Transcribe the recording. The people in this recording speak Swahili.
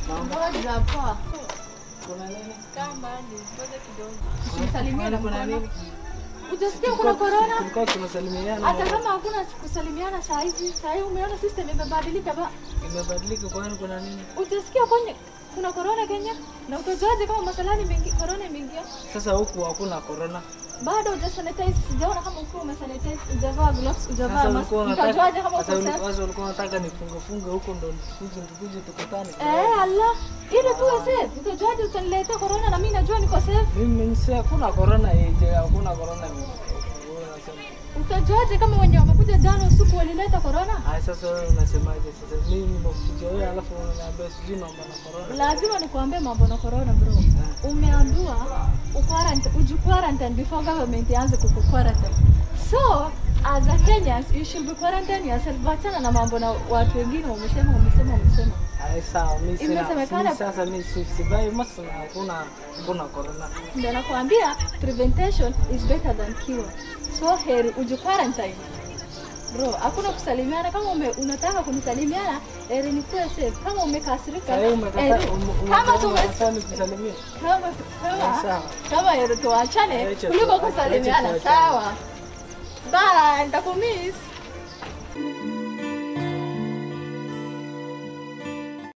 Ngoja poa. Kuna nini? Kama ni ngoja kidogo. Kuna- Usisalimie na kuna mkono. nini? Ujasikia kuna corona? Tulikuwa tunasalimiana. Hata kama hakuna kusalimiana saa hizi, saa hii umeona system imebadilika ba. Imebadilika kwani kuna nini? Ujasikia kwenye kuna corona Kenya? Na utajuaje kama masalani imeingia corona imeingia? Sasa huku hakuna corona. Bado hujasanitize, sijaona kama ukiwa umesanitize, hujavaa gloves, hujavaa Sasa mask. ulikuwa unataka Utajuaje kama uko sasa uli- safe? sasa ulikuwa unataka nifunge funge huko ndo tukuje tukuje tukutane. Eh, Allah. Ile tu safe. Utajuaje utaniletea corona na mimi najua niko safe? Mimi si hakuna corona yeje, hakuna corona. Wewe unasema. Utajuaje kama wenye wamekuja jana usiku walileta corona? Haya sasa wewe unasemaje sasa? Mimi nimekuja wewe alafu unaniambia sijui mambo na corona. Lazima nikuambie mambo na corona bro. Umeambiwa uquarantine, uji quarantine before government ianze kuku quarantine. So as a Kenyans you should be quarantine yourself. Wachana na mambo na watu wengine wamesema wamesema wamesema. Haya sawa, mimi sina. Imesemekana- mimi Sasa mimi si- sivai mask na hakuna hakuna corona. Ndio nakwambia prevention is better than cure. So heri uji quarantine. Bro, hakuna kusalimiana. Kama ume, unataka kunisalimiana, heri nikuwe safe. Kama umekasirika, Sasa wewe umekataa heri- ume- kama umekataa tume unataka nikusalimie. kama kama Sawa. kama heri tuachane Acha kuliko tu- kusalimiana. acha tuachane. Sawa. Bye, nitakumiss.